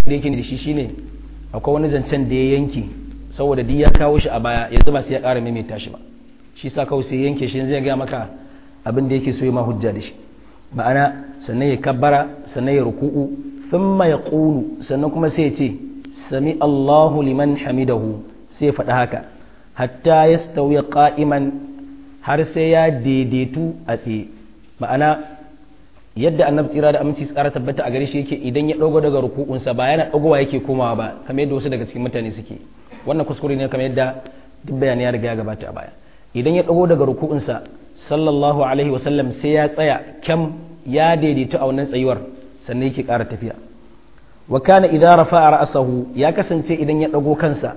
da yake da shi shine akwai wani zancen da ya yanke saboda duk ya kawo shi a baya ya zama sai ya ƙara maimaita shi ba shi sa kawai sai yanke shi zai ga maka abin da yake so ya ma hujja da shi ma'ana sannan ya kabbara sannan ya ruku'u thumma yaqulu sannan kuma sai ya ce sami Allahu liman hamidahu sai ya faɗi haka hatta yastawi qa'iman har sai ya daidaitu a tsaye ma'ana yadda annabi tsira da aminci tsara tabbata a gare shi yake idan ya dogo daga ruku'unsa ba yana dogowa yake komawa ba kamar yadda wasu daga cikin mutane suke wannan kuskure ne kamar yadda duk bayani ya riga ya gabata a baya idan ya dago daga ruku'unsa sallallahu alaihi wasallam sai ya tsaya kyam ya daidaitu a wannan tsayuwar sannan yake ƙara tafiya wa kana idza rafa'a ra'sahu ya kasance idan ya dago kansa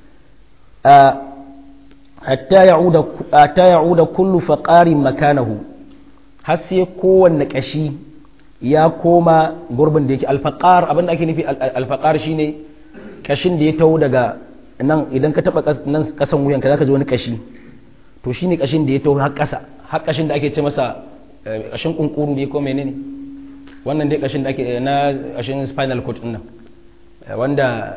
hatta ya'uda hatta ya'uda kullu faqarin makanahu har sai kowanne kashi ya koma gurbin da yake alfaqar abin da ake nufi alfaqar shine kashin da ya taho daga nan idan ka taba nan kasan wuyanka zaka ji wani kashi to shine kashin da ya taho har kasa har kashin da ake ce masa kashin kunkuru ne ko menene wannan dai kashin da ake na kashin spinal cord din nan wanda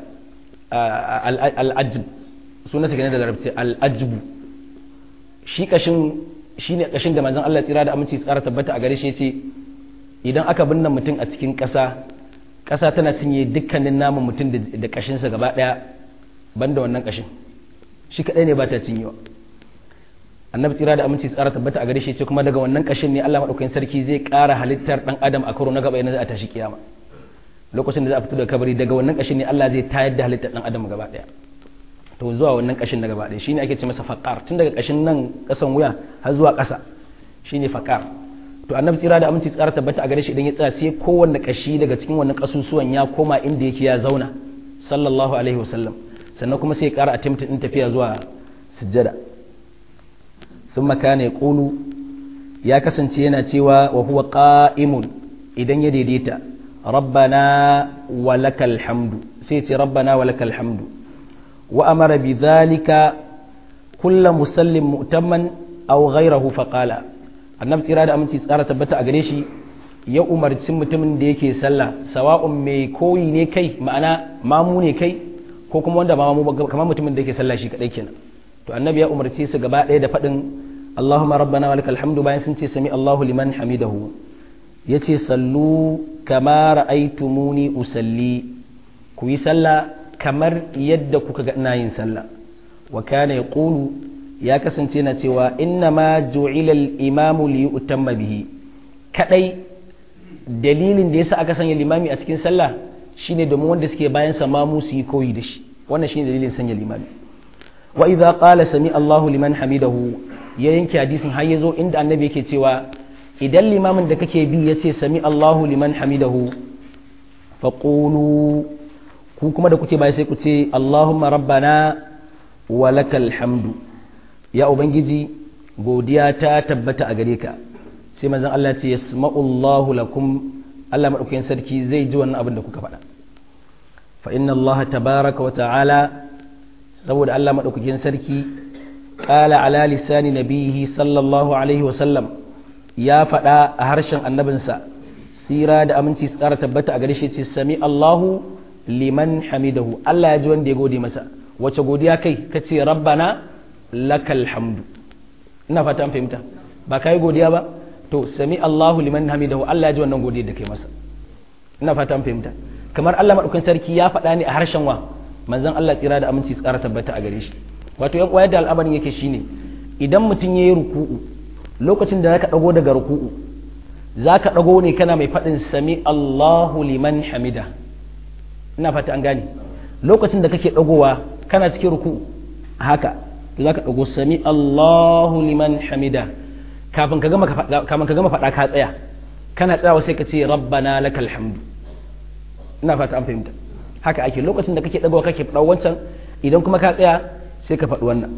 al-ajb sunan sa da larabci al-ajbu shi kashin shine kashin da manzon Allah tsira da aminci tsara tabbata a gare shi yace idan aka binne mutum a cikin ƙasa ƙasa tana cinye dukkanin naman mutum da kashinsa gaba ɗaya banda wannan kashin shi kaɗai ne ba ta cinyewa annabi tsira da aminci tsara tabbata a gare shi ce kuma daga wannan kashin ne Allah madaukakin sarki zai ƙara halittar dan adam a karo na gaba yana za a tashi kiyama lokacin da za a fito daga kabari daga wannan kashin ne Allah zai tayar da halittar dan adam gaba ɗaya to zuwa wannan kashin na gaba ɗaya shine ake ce masa faqar tun daga kashin nan kasan wuya har zuwa ƙasa shine faqar to annabi tsira da aminci tsara tabbata a gare shi idan ya tsaya sai kowanne kashi daga cikin wannan kasusuwan ya koma inda yake ya zauna sallallahu alaihi wasallam sannan kuma sai ya ƙara attempt din tafiya zuwa sujjada ثم كان يقول يا كسنتي yana cewa wa huwa qa'imun idan ya daidaita rabbana walakal hamdu sai ce rabbana walakal hamdu wa amara bidhalika kullu musallim mu'tamman aw ghayrahu faqala annabi tsira da aminci tsara tabbata a gare shi ya umarci mutumin da yake sallah sawa'un mai koyi ne kai ma'ana mamu ne kai ko kuma wanda ba mamu kamar mutumin da yake sallah shi kadai kenan to annabi ya umarce su gaba ɗaya da faɗin Allahumma rabbana wa lakal hamdu bayan sun ce sami Allahu liman hamidahu yace sallu kama ra'aytumuni usalli ku yi sallah kamar yadda kuka ga ina yin sallah wa kana yaqulu ya kasance na cewa inna ma ju'ila al-imamu li yutamma bihi kadai dalilin da yasa aka sanya limami a cikin sallah shine domin wanda suke bayan sa mamu su yi koyi da shi wannan shine dalilin sanya limami wa idza qala sami Allahu liman hamidahu ya yanke hadisin har yazo inda annabi yake cewa idan limamin da kake bi yace sami Allahu liman hamidahu faqulu ku kuma da kuke bai sai ku ce Allahumma rabbana wa lakal hamdu ya ubangiji godiya ta tabbata a gare ka sai manzon Allah ce yasma'u Allahu lakum Allah madaukakin sarki zai ji wannan abin da kuka faɗa fa inna Allah tabaraka wa ta'ala saboda Allah maɗaukakin sarki ƙala ala lisani nabihi sallallahu alaihi wasallam ya faɗa a harshen annabinsa tsira da aminci su ƙara tabbata a gare shi ce sami Allahu liman hamidahu Allah ya ji wanda ya gode masa wace godiya kai ka ce rabbana lakal hamdu ina fata an fahimta ba ka yi godiya ba to sami Allahu liman hamidahu Allah ya ji wannan godiyar da kai masa ina fata an fahimta kamar Allah maɗaukakin sarki ya faɗa ne a harshen wa manzon Allah tsira da aminci tsara tabbata a gare shi wato yan uwa da al'amarin yake shine idan mutum yayi ruku'u lokacin da zaka dago daga ruku'u zaka dago ne kana mai fadin sami Allahu liman hamida ina fata an gane lokacin da kake dagowa kana cikin ruku'u haka zaka dago sami Allahu liman hamida kafin ka gama kafin ka gama fada ka tsaya kana tsayawa sai ka ce rabbana lakal hamdu ina fata an fahimta haka ake lokacin da kake ɗagawa kake faɗa wancan idan kuma ka tsaya sai ka faɗi wannan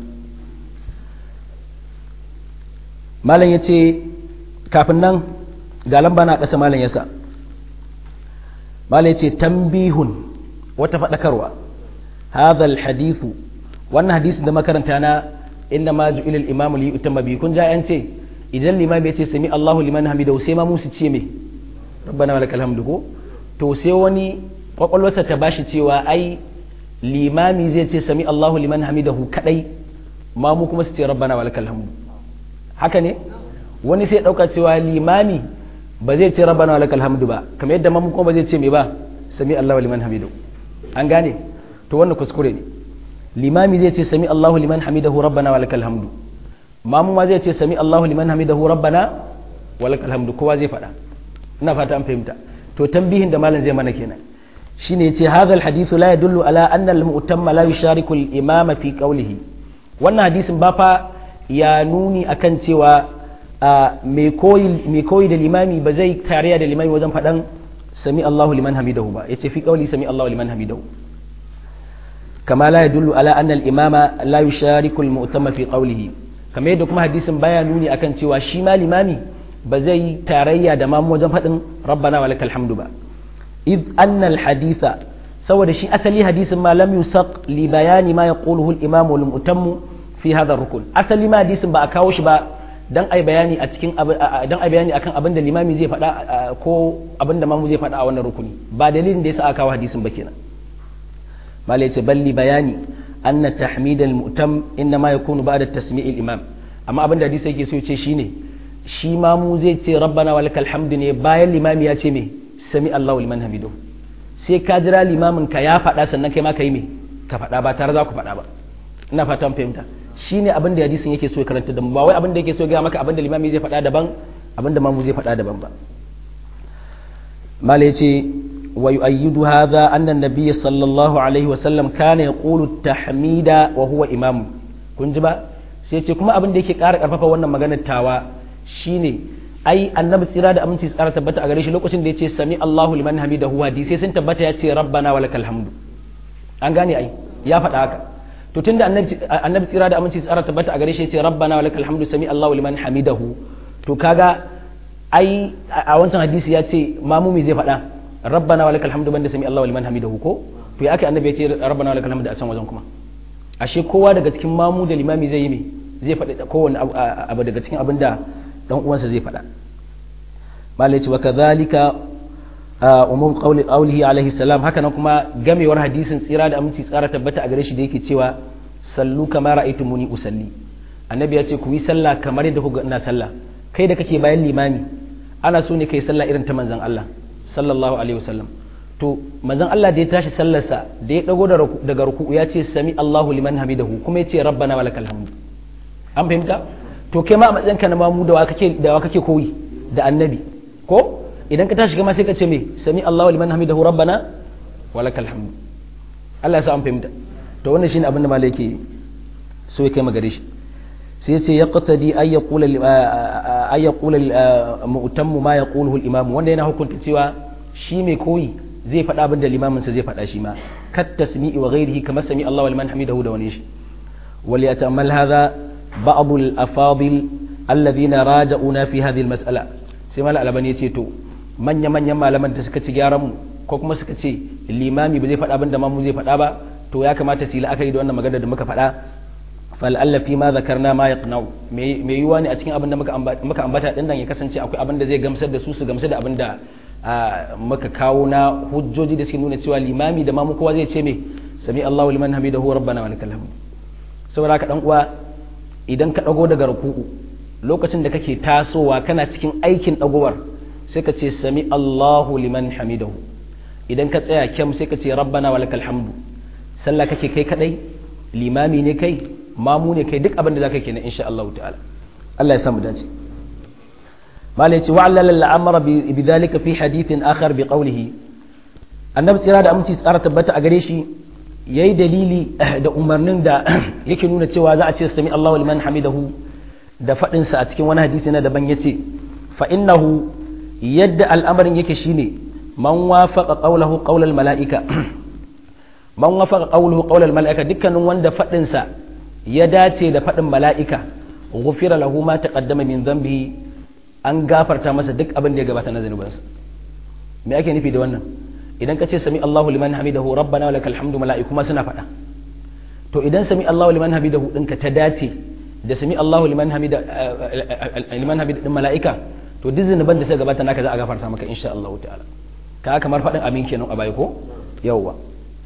malam ya ce kafin nan ga lamba na ƙasa malam ya sa malam ya ce tambihun wata faɗakarwa hadha hadithu wannan hadisi da makaranta na inna ma ju'ila al-imamu li yutamma bi kun ja ce idan limami ya ce sami Allahu liman hamidahu sai ma musu ce me rabbana walakal hamdu ko to sai wani kwakwalwarsa ta bashi cewa ai limami zai ce sami Allahu liman hamidahu kadai ma mu kuma su ce rabbana walakal hamdu haka ne wani sai dauka cewa limami ba zai ce rabbana walakal hamdu ba kamar yadda mamu kuma ba zai ce me ba sami Allahu liman hamidahu an gane to wannan kuskure ne limami zai ce sami Allahu liman hamidahu rabbana walakal hamdu mamu ma zai ce sami Allahu liman hamidahu rabbana walakal hamdu kowa zai faɗa ina fata an fahimta to tambihin da malam zai mana kenan shine yace hadha alhadith la yadullu ala anna almu'tamma la yushariku al-imama fi qawlihi wannan hadisin ba fa ya nuni akan cewa mai koyi mai koyi da limami ba zai tarayya da limami wajen faɗan sami Allahu liman hamidahu ba yace fi qawli sami Allahu liman hamidahu kama la yadullu ala anna al-imama la yushariku al-mu'tamma fi qawlihi kamar yadda kuma hadisin baya nuni akan cewa shi ma limami ba zai tarayya da mamu wajen faɗin rabbana wa lakal hamdu ba id annal haditha saboda shi asali hadisin ma lam yusaq li bayani ma yaquluhu al imam wal mutammu fi hadha rukun asali ma hadisin ba a kawo shi ba dan ai bayani a cikin dan ai bayani akan abin da limami zai faɗa ko abin da mamu zai faɗa a wannan rukuni ba dalilin da yasa aka kawo hadisin ba kenan malai ce balli bayani anna tahmid al mutam inma yakunu ba'da tasmi' al imam amma abin da hadisi yake so ce shine shi ma mu zai ce rabbana wa lakal hamdu ne bayan limami ya ce me sami Allahu liman hamidu sai ka jira limamin ka ya faɗa sannan kai ma ka yi me ka faɗa ba tare za ku faɗa ba ina fatan fahimta shine abin da hadisin yake so ya karanta da mu ba wai abin da yake so ya ga maka abin da limami zai faɗa daban abin da mamu zai faɗa daban ba mala yace wa yu'ayyidu hadha anna an-nabiy sallallahu alaihi wa sallam kana yaqulu tahmida wa huwa imam kun ji ba sai ce kuma abin da yake ƙara ƙarfafa wannan maganar tawa shine ai annabi tsira da aminci tsara tabbata a gare shi lokacin da ya ce sami Allahu liman hamidahu hadi sai sun tabbata ya ce rabbana wa lakal hamdu an gane ai ya faɗa haka to tunda annabi annabi tsira da aminci tsara tabbata a gare shi ya ce rabbana wa lakal hamdu sami Allahu liman hamidahu to kaga ai a wancan hadisi ya ce mamumi zai faɗa rabbana wa lakal hamdu banda sami Allahu liman hamidahu ko to ya aka annabi ya ce rabbana wa lakal hamdu a can wajen kuma ashe kowa daga cikin mamu da limami zai yi me zai faɗi kowanne abu daga cikin abin da dan uwansa zai faɗa malai ce wa kadhalika umum qawli qawlihi alaihi salam haka nan kuma gamewar hadisin tsira da aminci tsara tabbata a gare shi da yake cewa sallu kama ra'aytumuni usalli annabi ya ce ku yi sallah kamar yadda kuka ina sallah kai da kake bayan limami ana so ne kai sallah irin ta manzon Allah sallallahu alaihi wasallam to manzon Allah da ya tashi sallarsa da ya dago daga ruku ya ce sami Allahu liman hamidahu kuma ya ce rabbana walakal hamdu an fahimta to kai ma a matsayinka na mamu da wa kake da wa kake koyi da annabi ko idan ka tashi kama sai ka ce me sami Allahu liman hamidahu rabbana walakal hamdu Allah ya sa an fahimta to wannan shine abin da malai yake so ya kai magare shi sai ya ce yaqtadi ay yaqula ay yaqula mu'tammu ma yaquluhu al-imam wanda yana hukunta cewa shi mai koyi zai faɗa abin da limamin sa zai faɗa shi ma kat tasmi'i wa ghairihi kama sami Allahu liman hamidahu da wani shi wal yatamal hadha بعض الأفاضل الذين راجعونا في هذه المسألة سيما الألباني يتيتو من يمن يما لمن تسكت جارم ko kuma suka ce limami ba zai faɗa abin da mamu zai faɗa ba to ya kamata su yi la'akari da wannan magana da muka faɗa fal'alla fi ma zakarna ma yaqnau me yiwa ne a cikin abin da muka ambata din nan ya kasance akwai abin da zai gamsar da su su gamsar da abin da muka kawo na hujjoji da suke nuna cewa limami da mamu kowa zai ce me sami Allahu liman hamidahu rabbana wa lakal hamd saboda ka dan uwa idan ka ɗago daga ruku'u lokacin da kake tasowa kana cikin aikin ɗagowar sai ka ce sami Allahu liman hamidahu idan ka tsaya kyam sai ka ce rabbana wa lakal hamdu sallah kake kai kadai limami ne kai mamu ne kai duk abin da zaka kenan insha Allah ta'ala Allah ya samu dace malai ce wa'allala al'amara bi dhalika fi hadithin akhar bi qawlihi annabi tsira da aminci tsara tabbata a gare shi ya yi dalili da umarnin da yake nuna cewa za a ce sami Allahu liman hamidahu da faɗinsa a cikin wani hadisi na daban ya ce fa'innahu yadda al'amarin yake shine man wafaqa qawlahu qawlal mala'ika man wafaqa qawluhu qawlal mala'ika dukkanin wanda faɗinsa ya dace da faɗin mala'ika ghufira lahu ma taqaddama min dhanbihi an gafarta masa duk abin da ya gabata na zanubansa me ake nufi da wannan idan ka ce sami Allahu liman hamidahu rabbana walakal hamdu mala'iku ma suna faɗa to idan sami Allahu liman hamidahu ɗinka ta dace da sami Allahu liman hamida liman hamida din mala'ika to duk zinuban da suka gabata naka za a gafarta maka insha Allah ta'ala ka kamar faɗin amin kenan a bai ko yawwa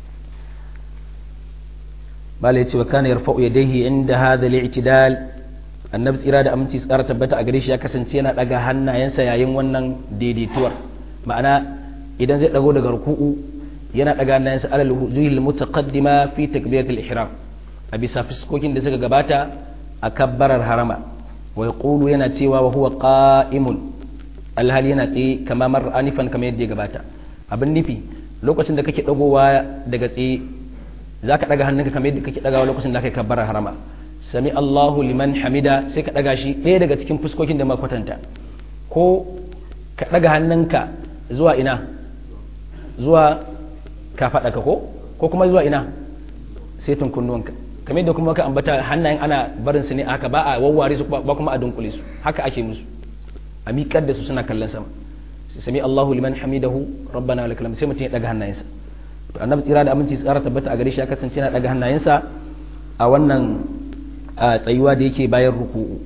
bala yace wa kana yarfa'u yadayhi inda hadha al-i'tidal annabi tsira da aminci tsara tabbata a gare shi ya kasance yana daga hannayensa yayin wannan daidaituwar ma'ana idan zai dago daga ruku'u yana daga hannayensa alal wujuhil mutaqaddima fi takbiratul ihram a bisa fiskokin da suka gabata a kabbarar harama wa yaqulu yana cewa wa huwa qa'imun alhali yana tsaye kama mar anifan kamar yadda ya gabata abin nufi lokacin da kake dagowa daga tsaye zaka daga hannunka kamar yadda kake dagawa lokacin da kake kabbarar harama sami Allahu liman hamida sai ka daga shi ɗaya daga cikin fuskokin da makwatanta ko ka daga hannunka zuwa ina zuwa ka faɗa ka ko ko kuma zuwa ina sai kunnuwanka kamar yadda kuma ka ambata hannayen ana barin su ne haka ba a wawware su ba kuma a dunkule su haka ake musu a miƙar da su suna kallon sama sai sami Allahu liman hamidahu rabbana wa lakal sai mutum ya daga hannayensa to annabi tsira da aminci tsara tabbata a gare shi ya kasance yana daga hannayensa a wannan tsayuwa da yake bayan ruku'u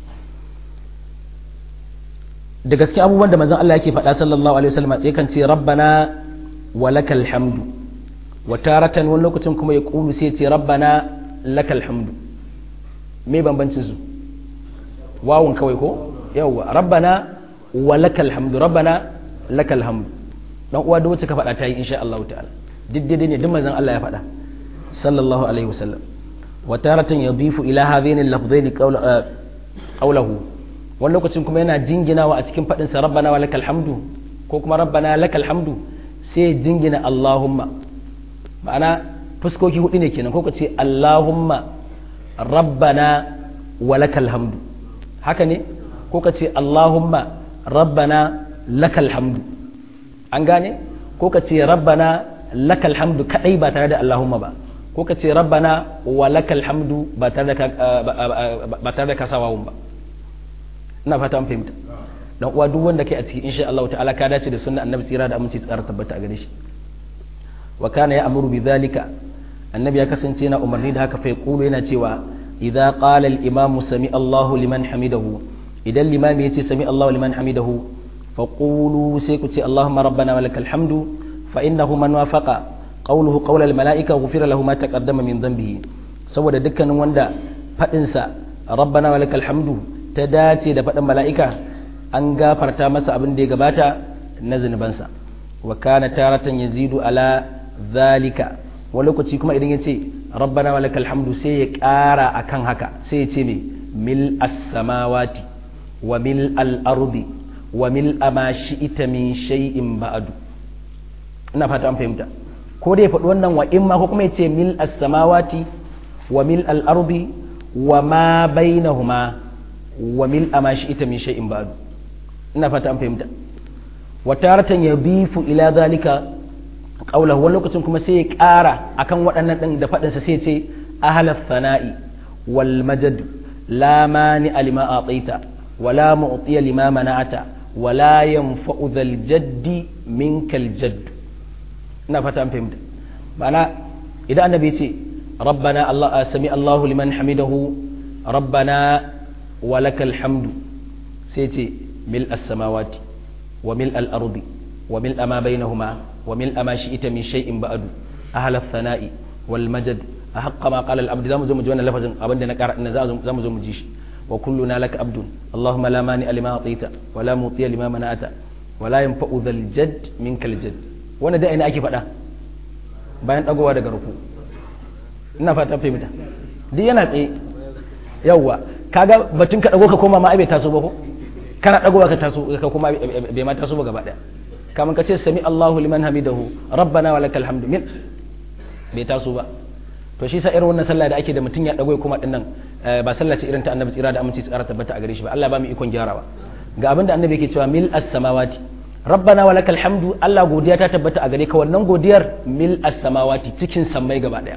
da gaske abubuwan da manzon Allah yake faɗa sallallahu alaihi wasallam sai kan ce rabbana wa lakal hamdu wa taratan wani lokacin kuma ya kulu sai ce rabbana lakal hamdu me bambancin su wawun kawai ko yawwa rabbana wa lakal hamdu rabbana lakal hamdu dan uwa da wacce ka faɗa ta yi insha Allah ta'ala duk daidai ne duk manzon Allah ya faɗa sallallahu alaihi wasallam wa taratan yadifu ila hadhaini al-lafzaini qawluhu wani lokacin kuma yana jinginawa a cikin faɗinsa rabbana wa lakal hamdu ko kuma rabbana lakal hamdu sai jingina Allahumma ma'ana fuskoki hudu ne kenan ko ka ce Allahumma rabbana wa lakal hamdu haka ne ko ka ce Allahumma rabbana lakal hamdu an gane ko ka ce rabbana lakal hamdu kadai ba tare da Allahumma ba ko ka ce rabbana wa lakal hamdu ba tare da kasawawun ba ina fata an fahimta dan uwa duk wanda kai a ciki insha Allah ta'ala ka dace da sunnar annabi tsira da aminci tsara tabbata a gare shi wa kana ya amuru bidhalika annabi ya kasance yana umarni da haka fa yaqulu yana cewa idza qala al imamu sami Allahu liman hamidahu idan limami yace sami Allahu liman hamidahu fa qulu sai ku ce Allahumma rabbana walakal hamdu fa innahu man wafaqa qawluhu qawla al malaika ghufira lahu ma taqaddama min dhanbihi saboda dukkanin wanda fadin sa rabbana walakal hamdu ta dace da faɗin mala'ika an gafarta masa abin da ya gabata na zunubansa wa kana taratan yazidu ala zalika wani lokaci kuma idan ya ce rabbana wa lakal hamdu sai ya ƙara akan haka sai ya ce me mil as-samawati wa mil al-ardi wa mil ma shi'ita min shay'in ba'du ina fata an fahimta ko dai faɗi wannan wa imma ko kuma ya ce mil as-samawati wa mil al-ardi wa ma bainahuma wa mil ma shi'ita min shay'in ba'du ina fata an fahimta wa taratan yabifu ila zalika qawlahu wani lokacin kuma sai ya ƙara akan waɗannan ɗin da faɗinsa sai ce ahalar sana'i wal majad la mani alima ataita wala mu'tiya lima mana'ata wala yanfa'u dhal jaddi minkal jadd ina fata an fahimta ma'ana idan annabi ya ce rabbana allah sami allahu liman hamidahu rabbana walakal hamdu sai ce mil as-samawati wa mil al-ardi wa mil ma bainahuma وملء ما شئت من شيء بعد أهل الثناء والمجد أحق ما قال العبد زمو زمو جوانا لفظ أبدا نكار إن زمو زمو جيش وكلنا لك عبد اللهم لا مانع لما أعطيت ولا مطيع لما منعت ولا ينفع ذا الجد منك الجد وانا دا ina ake faɗa bayan dagowa daga ruku ina fata fahimta duk yana tsaye yawwa kaga batun ka dago ka koma ma ai bai taso ba ko kana dagowa ka taso ka koma bai ma taso ba gaba daya kamar ka ce sami Allahu liman hamidahu rabbana wa lakal hamdu min bai taso ba to shi sa irin wannan sallah da ake da mutum ya dago kuma dinnan ba sallah ce irin ta annabi tsira da aminci tsara tabbata a gare shi ba Allah ba mu ikon gyarawa ga abin da annabi yake cewa mil as-samawati rabbana wa lakal hamdu Allah godiya ta tabbata a gare ka wannan godiyar mil as-samawati cikin sammai gaba daya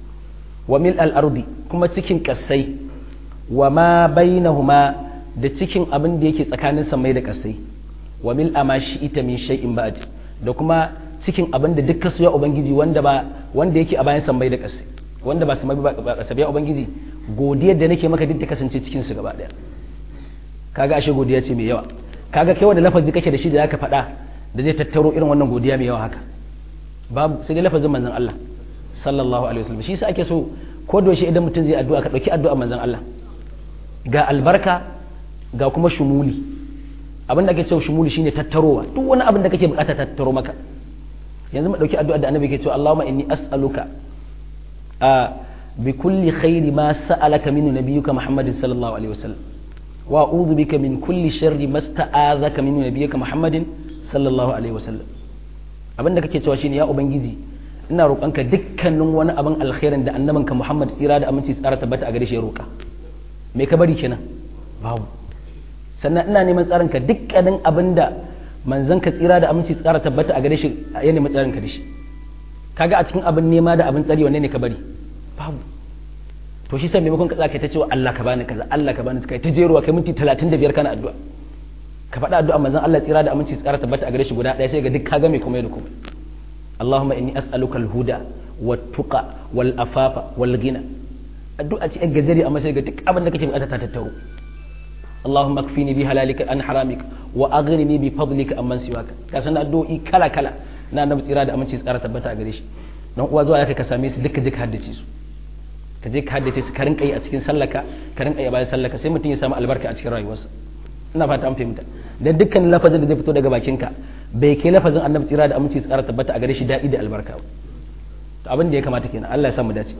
wa mil al-ardi kuma cikin kassai wa ma bainahuma da cikin abin da yake tsakanin sammai da kassai wa mil ama shi ita min shay'in ba'd da kuma cikin abin da dukkan su ya ubangiji wanda ba wanda yake a bayan sammai da ƙasa wanda ba sammai ba ƙasa ya ubangiji godiyar da nake maka duk ta kasance cikin su gaba daya kaga ashe godiya ce mai yawa kaga kai wanda lafazi kake da shi da zaka faɗa da zai tattaro irin wannan godiya mai yawa haka babu sai dai lafazin manzon Allah sallallahu alaihi wasallam shi yasa ake so ko da idan mutum zai addu'a ka dauki addu'a manzon Allah ga albarka ga kuma shumuli abin da ake cewa shumuli shine tattarowa duk wani abin da kake bukata tattaro maka yanzu mu dauki addu'a da annabi ke cewa Allahumma inni as'aluka a bi kulli khairi ma sa'alaka min nabiyyika Muhammadin sallallahu alaihi wasallam wa a'udhu bika min kulli sharri ma sta'azaka min nabiyyika Muhammadin sallallahu alaihi wasallam abin da kake cewa shine ya ubangiji ina roƙonka dukkanin wani abin alkhairin da annabinka Muhammad tsira da aminci tsara tabbata a gare shi ya roƙa me ka bari kenan babu sannan ina neman tsarinka dukkanin abin da manzon ka tsira da aminci tsara tabbata a gare shi ya nemi tsarinka da shi kaga a cikin abin nema da abin tsari wanne ne ka bari babu to shi sai maimakon ka tsaka ta cewa Allah ka bani kaza Allah ka bani kai ta jeruwa kai minti 35 kana addu'a ka faɗa addu'a manzon Allah tsira da aminci tsara tabbata a gare shi guda ɗaya sai ga duk ka ga mai komai da komai Allahumma inni as'aluka al-huda wat-tuqa wal-afafa wal-ghina addu'a ce gajeri amma sai ga duk abin da kake bukata ta tattaro Allahumma kfini bi halalika an haramika wa aghnini bi fadlika amman siwaka ka san addu'o'i kala kala na annabi tsira da aminci tsara tabbata a gare shi dan uwa zuwa yaka ka same su duka duka haddace su ka je ka haddace su ka rinka yi a cikin sallaka ka rinka yi a bayan sallaka sai mutum ya samu albarka a cikin rayuwarsa ina fata an fahimta dan dukkan lafazin da zai fito daga bakinka bai kai lafazin annabi tsira da aminci tsara tabbata a gare shi daɗi da albarka ba to abin da ya kamata kenan Allah ya sa mu dace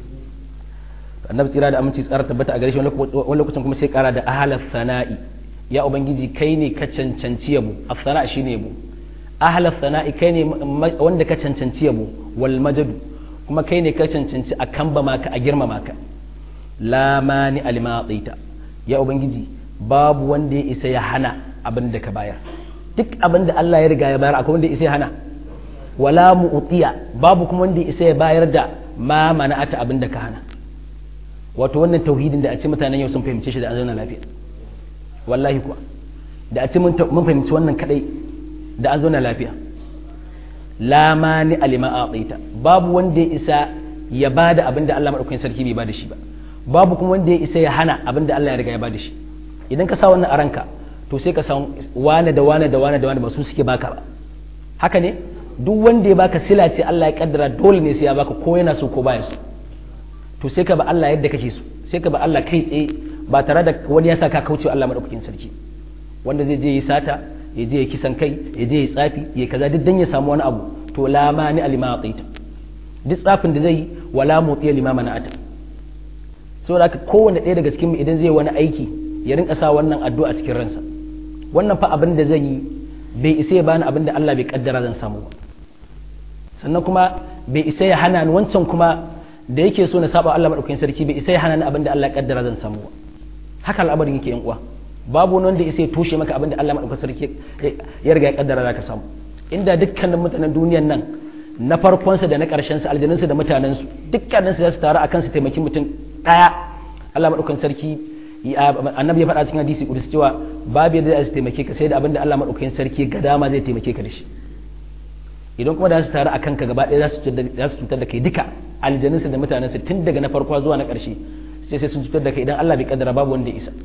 annabi tsira da aminci tsara tabbata a gare shi wani lokacin kuma sai kara da ahalar sana'i ya ubangiji kai ne ka cancanci yabo afsana shine yabo ahalar sana'i kai ne wanda ka cancanci yabo wal majadu kuma kai ne ka cancanci a kamba maka a girmama ka la mani alima ya ubangiji babu wanda ya isa ya hana abin da ka bayar duk abin da Allah ya riga ya bayar akwai wanda ya isa ya hana wala mu'tiya babu kuma wanda ya isa ya bayar da ma mana'ata abin da ka hana wato wannan tauhidin da a ce mutanen yau sun fahimce shi da an zauna lafiya wallahi kuwa da a ce mun fahimci wannan kadai da an zauna lafiya la mani alima a'taita babu wanda ya isa ya bada abin da Allah madaukakin sarki bai bada shi ba babu kuma wanda ya isa ya hana abin da Allah ya riga ya bada shi idan ka sa wannan a ranka to sai ka san wane da wane da wane da wane ba su suke baka ba haka ne duk wanda ya baka sila ce Allah ya kaddara dole ne sai ya baka ko yana so ko baya so to sai ka ba Allah yadda kake so sai ka ba Allah kai tsaye ba tare da wani ya sa ka kauce Allah madaukakin sarki wanda zai je yi sata ya je ya kisan kai ya je ya tsafi ya kaza duk dan ya samu wani abu to la mani alima aqita duk tsafin da zai wala mutiya lima mana'ata saboda haka kowanne ɗaya daga cikin mu idan zai wani aiki ya rinka sa wannan addu'a cikin ransa wannan fa abin da zan yi bai isa ya bani abin da Allah bai kaddara zan samu ba sannan kuma bai isa ya hana ni wancan kuma da yake so na saba Allah madaukakin sarki bai isa ya hana ni abin da Allah ya kaddara zan samu ba haka al'amarin yake yan uwa babu wani wanda isa ya toshe maka abin da Allah madaukakin sarki ya riga ya kaddara zaka samu inda dukkanin mutanen duniyan nan na farkonsa da na ƙarshen sa aljanunsu da mutanensu dukkaninsu za su taru akan su taimaki mutum ɗaya Allah madaukakin sarki annabi ya faɗa cikin hadisi kudus cewa babu yadda za su taimake ka sai da abin da Allah madaukakin sarki ga dama zai taimake ka da shi idan kuma da su taru a kanka gaba ɗaya za su cutar da kai duka aljanunsu da mutanensu tun daga na farko zuwa na ƙarshe sai sai sun cutar da kai idan Allah bai kaddara babu wanda ya isa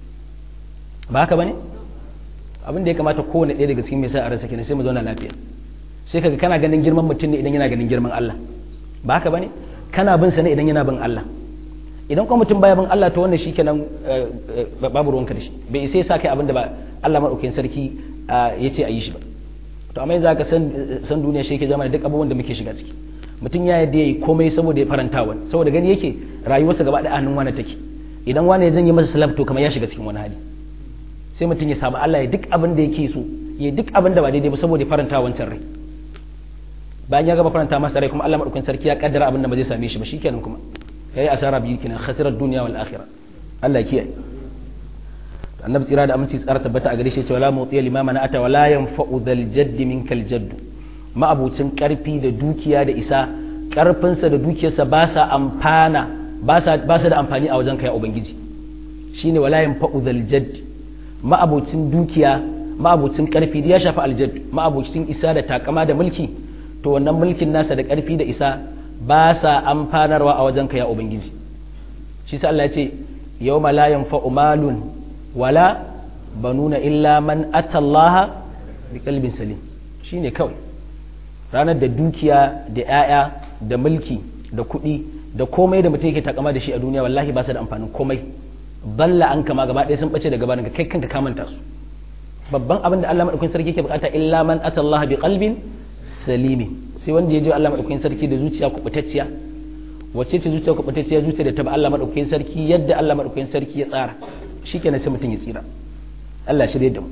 ba haka bane abin da ya kamata kowane ɗaya daga cikin mai sa a ransa kenan sai mu zauna lafiya sai kaga kana ganin girman mutum ne idan yana ganin girman Allah ba haka bane kana bin sa ne idan yana bin Allah idan kuma mutum baya bin Allah to wannan shikenan babu ruwanka da shi bai isa ya sa kai abin da ba Allah madaukakin sarki ya ce a yi shi ba to amma yanzu aka san duniya shi yake zama da duk abubuwan da muke shiga ciki mutum ya yadda yayi komai saboda ya faranta wani saboda gani yake rayuwarsa gaba da hannun wani take idan wani ya zan yi masa salaf to kamar ya shiga cikin wani hali sai mutum ya samu Allah ya duk abin da yake so ya duk abin da ba daidai ba saboda ya faranta wancan rai bayan ya gaba faranta masa rai kuma Allah madaukakin sarki ya kaddara abin da ba zai same shi ba shikenan kuma yayi asara biyu kenan khasirar duniya wal akhirah Allah ya kiyaye annabi tsira da aminci tsara tabbata a gare shi cewa la mutiya limama na ata wala yanfa'u dhal jadd minkal jadd ma'abucin karfi da dukiya da isa karfinsa da dukiyarsa ba sa amfana ba sa ba sa da amfani a wajen kai ubangiji shine wala yanfa'u dhal jadd ma'abucin dukiya ma'abucin karfi da ya shafi aljadd ma'abucin isa da takama da mulki to wannan mulkin nasa da karfi da isa ba sa amfanarwa a wajen kai ubangiji shi sa Allah ya ce yawma la yanfa'u malun wala banuna illa man atallaha bi kalbin salim shine kawai ranar da dukiya da 'ya'ya da mulki da kuɗi da komai da mutum yake takama da shi a duniya wallahi ba su da amfanin komai balla an kama gaba ɗaya sun ɓace daga barin kai kanka ka manta su babban abin da Allah madaukakin sarki yake bukata illa man atallaha bi qalbin salimi sai wanda ya je Allah madaukakin sarki da zuciya kubutacciya wacce ce zuciya kubutacciya zuciya da ta ba Allah madaukakin sarki yadda Allah madaukakin sarki ya tsara shikenan sai mutum ya tsira Allah shirye da mu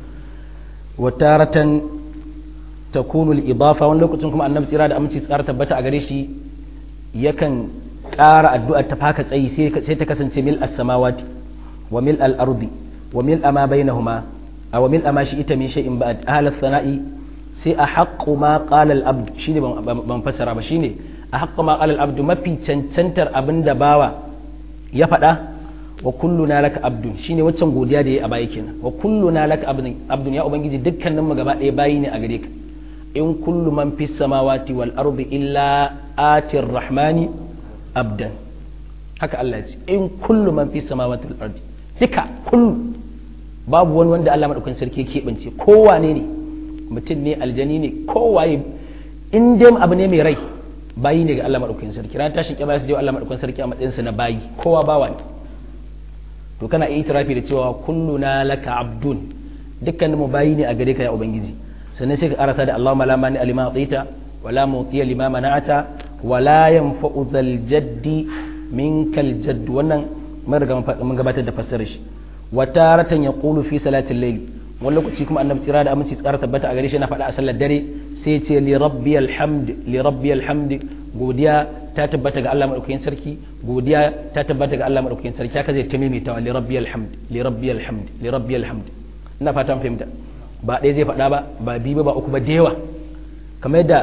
wa taratan takunu al-idafa wani lokacin kuma annabi tsira da aminci tsara tabbata a gare shi yakan ƙara addu'a ta faka tsayi sai ta kasance mil as-samawati wa mil al-ardi wa mil ma bainahuma aw mil ma shi ita min shay'in ba'd ahla sana'i sai a haqqu ma qala al-abd shine ban fassara ba shine a haqqu ma qala al-abd mafi cancantar abinda bawa ya faɗa wa kulluna laka abdun shine waccan godiya da yayi a baya kenan wa kulluna laka abdun abdun ya ubangiji dukkanin mu gaba ɗaya bayi ne a gare ka in kullu man fis samawati wal ardi illa atir rahmani abdan haka Allah ya ce in kullu man fis samawati wal ardi duka kullu babu wani wanda Allah madaukakin sarki ya keɓance kowane ne mutum ne aljani ne kowaye in dai abu ne mai rai bayi ne ga Allah madaukakin sarki ran tashin kiyama su je Allah madaukakin sarki a matsayin sa na bayi kowa bawa ne to kana iya itirafi da cewa kulluna laka abdun dukkanin mu bayi ne a gare ka ya ubangiji sannan sai ka karasa da Allahumma la mani alima atita wala mutiya lima mana'ata wala yanfa'u dhal jaddi minkal jadd wannan mun riga mun gabatar da fassarar shi wa taratan yaqulu fi salatil layl wani lokaci kuma annabi tsira da aminci tsara tabbata a gare shi na faɗa a sallar dare sai ce li rabbiyal hamd li rabbiyal hamd godiya ta tabbata ga Allah madaukakin sarki godiya ta tabbata ga Allah madaukakin sarki haka zai ta maimaita li rabbiyal hamd li rabbiyal hamd li rabbiyal hamd ina fatan fahimta ba ɗaya zai faɗa ba ba biyu ba uku ba da yawa kamar yadda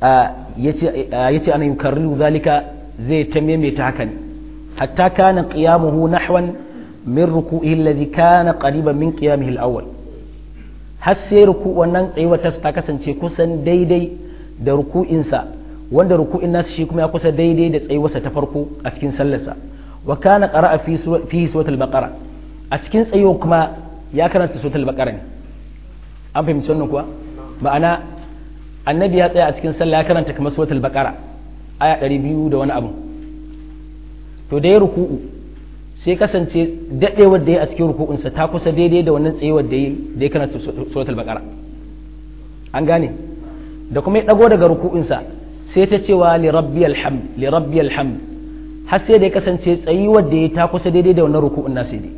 yace ana yukarriru zalika zai ta maimaita haka ne hatta kana qiyamuhu nahwan min ruku'ihi alladhi kana qariban min qiyamihi al-awwal har sai ruku wannan tsayuwar ta kasance kusan daidai da ruku'insa wanda ruku'in nasu shi kuma ya kusa daidai da tsayuwarsa ta farko a cikin sallarsa wa kana qara'a fi fi suratul baqara a cikin tsayuwar kuma ya karanta suratul baqara ne an fahimci wannan kuwa ma'ana annabi ya tsaya a cikin sallah ya karanta kamar suratul baqara aya 200 da wani abu to da ya ruku'u sai kasance dadewar da ya a cikin ruku'unsa ta kusa daidai da wannan tsayuwar da ya da ya karanta suratul baqara an gane da kuma ya dago daga ruku'unsa sai ta cewa li rabbiyal hamd li rabbiyal hamd har sai da ya kasance tsayuwar da ya ta kusa daidai da wannan ruku'un nasa dai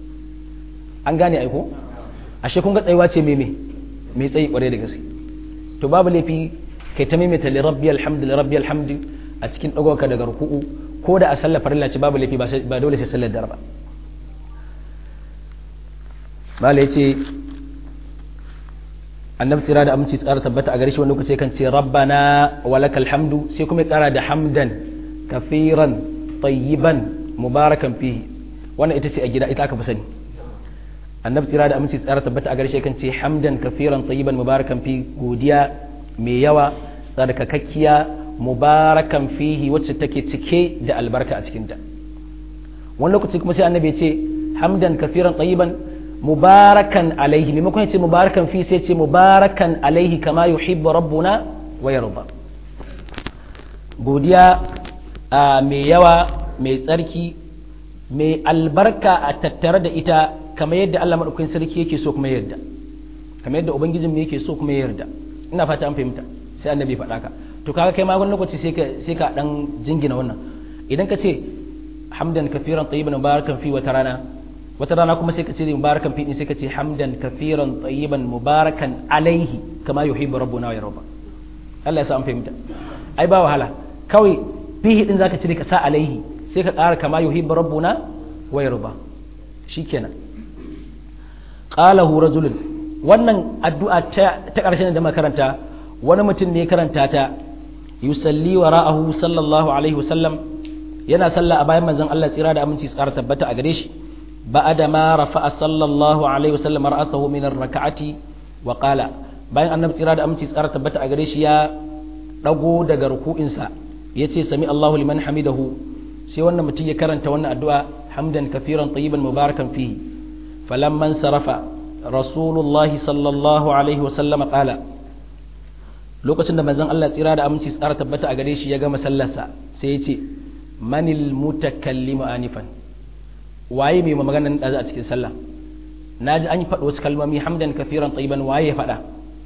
an gane aiko ashe kun ga tsayuwa ce mai mai tsayi kware da gaske to babu laifi kai ta maimaita li rabbiyal hamd li rabbiyal hamd a cikin dagowarka daga ruku'u ko da a sallar farilla ce babu laifi ba dole sai sallar darba bala yace annabi tsira da aminci tsara tabbata a gare shi wani lokaci kan ce rabbana walakal hamdu sai kuma ya kara da hamdan kafiran tayyiban mubarakan fihi wannan ita ce a gida ita aka fi sani annabi tsira da aminci tsara tabbata a gare shi kan ce hamdan kafiran tayyiban mubarakan fi godiya mai yawa tsarkakakkiya mubarakan fihi wacce take cike da albarka a cikinta wani lokaci kuma sai annabi ya ce hamdan kafiran tayyiban mubarakan alaihi maimakon ya ce mubarakan fi sai ce mubarakan alaihi kama yuhibbu rabbuna wa yarda godiya mai yawa mai tsarki mai albarka a tattare da ita kamar yadda Allah madaukakin sarki yake so kuma yarda kamar yadda ubangijin yake so kuma yarda ina fata an fahimta sai annabi faɗa ka to kaga kai ma wani lokaci sai ka sai ka dan jingina wannan idan ka ce hamdan kafiran tayyiban mubarakan fi wata rana wata rana kuma sai ka ce mubarakan fi din sai ka ce hamdan kafiran tayyiban mubarakan alaihi kama yuhibbu rabbuna wa yarda Allah ya sa an fahimta ai ba wahala kawai fihi din zaka cire ka sa alaihi sai ka ƙara kama yuhibbu rabbuna wa yarda shikenan qalahu rajulun wannan addu'a ta ƙarshen da makaranta wani mutum ne karanta ta yusalli wa ra'ahu sallallahu alaihi wasallam yana sallah a bayan manzon Allah tsira da aminci tsara tabbata a gare shi ba'ada ma rafa'a sallallahu alaihi wasallam ra'asahu min ar-rak'ati wa qala bayan annabi tsira da aminci tsara tabbata a gare shi ya dago daga ruku'insa yace sami Allahu liman hamidahu sai wannan mutum ya karanta wannan addu'a hamdan kafiran tayyiban mubarakan fihi falamman sarafa rasulullahi sallallahu alaihi wasallam qala lokacin da manzon Allah tsira da aminci tsara tabbata a gare shi ya gama sallarsa sai ya ce manil mutakallimu anifan waye mai maganar da a cikin sallah naji an yi faɗi wasu kalmomi hamdan kafiran tayyiban waye ya faɗa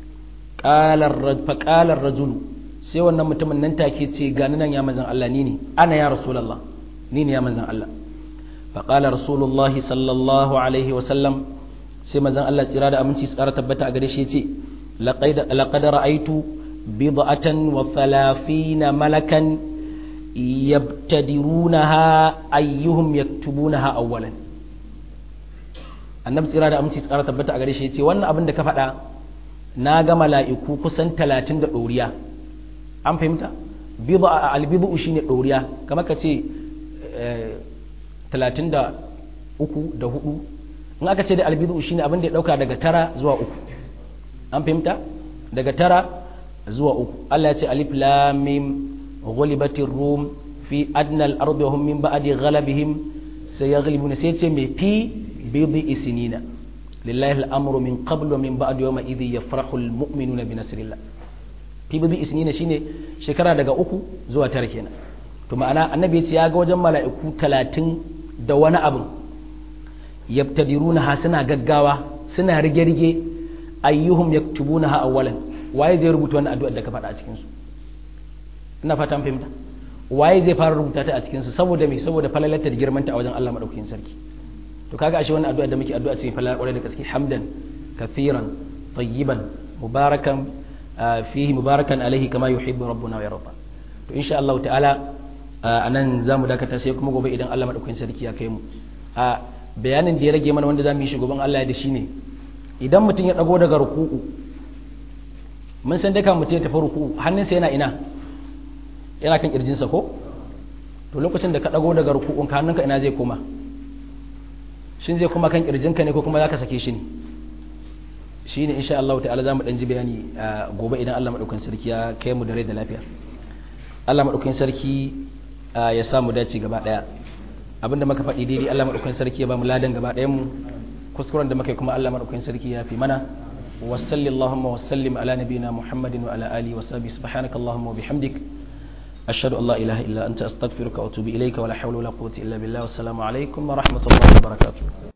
faƙalar rajulu sai wannan mutumin nan take ce gani nan ya manzan Allah ni ne ana ya rasulallah ni ne ya manzan Allah faƙalar rasulullahi sallallahu alaihi wasallam sai manzan Allah tsira da aminci tsara tabbata a gare shi ce laƙad ra'aitu bid'atan wa thalathina malakan yabtadirunaha ayyuhum yaktubunaha awwalan annabi tsira da aminci tsara tabbata a gare shi ce wannan abin da ka faɗa na ga mala'iku kusan talatin da ɗoriya an fahimta albibu shi ne ɗoriya kamar ka ce talatin da uku da hudu in aka ce da albibu shi ne abin da ya ɗauka daga tara zuwa uku an fahimta daga tara zuwa uku Allah ya ce alif lamim ghulibatir rum fi adnal ardi wa hum min ba'di ghalabihim sayaghlibuna sai ce me fi bidi isinina lillahi al'amru min qabl wa min ba'd yawma idhi yafrahu almu'minuna bi nasrillah fi bidi isinina shine shekara daga uku zuwa tara kenan to ma'ana annabi ya ce ya ga wajen mala'iku talatin da wani abu yabtadiruna ha suna gaggawa suna rige-rige ayyuhum yaktubuna ha awwalan waye zai rubuta wannan addu'ar da ka faɗa a cikin su ina fata fahimta waye zai fara rubuta ta a cikin su saboda me saboda falalarta da girmanta a wajen Allah madaukakin sarki to kaga ashe wannan addu'a da muke addu'a ce falalar kwarai da gaske hamdan kathiran tayyiban mubarakan fihi mubarakan alaihi kama yuhibbu rabbuna wa yarda to insha Allah ta'ala anan zamu dakata sai kuma gobe idan Allah madaukakin sarki ya kai mu a bayanin da ya rage mana wanda zamu yi shi goben Allah ya da shine idan mutum ya dago daga ruku'u mun san daka mutum ya tafi ruku'u hannunsa yana ina yana kan kirjinsa ko to lokacin da ka dago daga ruku'un ka hannunka ina zai koma shin zai koma kan kirjinka ne ko kuma zaka sake shi ne shine insha Allah ta'ala zamu dan ji bayani gobe idan Allah madaukakin sarki ya kai mu da rai da lafiya Allah madaukakin sarki ya samu dace gaba daya abinda muka faɗi daidai Allah madaukakin sarki ya ba mu ladan gaba ɗayan mu kuskuren da muka yi kuma Allah madaukakin sarki ya fi mana wa sallallahu wa sallim ala nabiyyina Muhammadin wa ala alihi wa sahbihi subhanakallahumma wa bihamdik ashhadu an la ilaha illa anta astaghfiruka wa atubu ilayka wa la hawla wa la quwwata illa billah wassalamu alaikum wa rahmatullahi wa barakatuh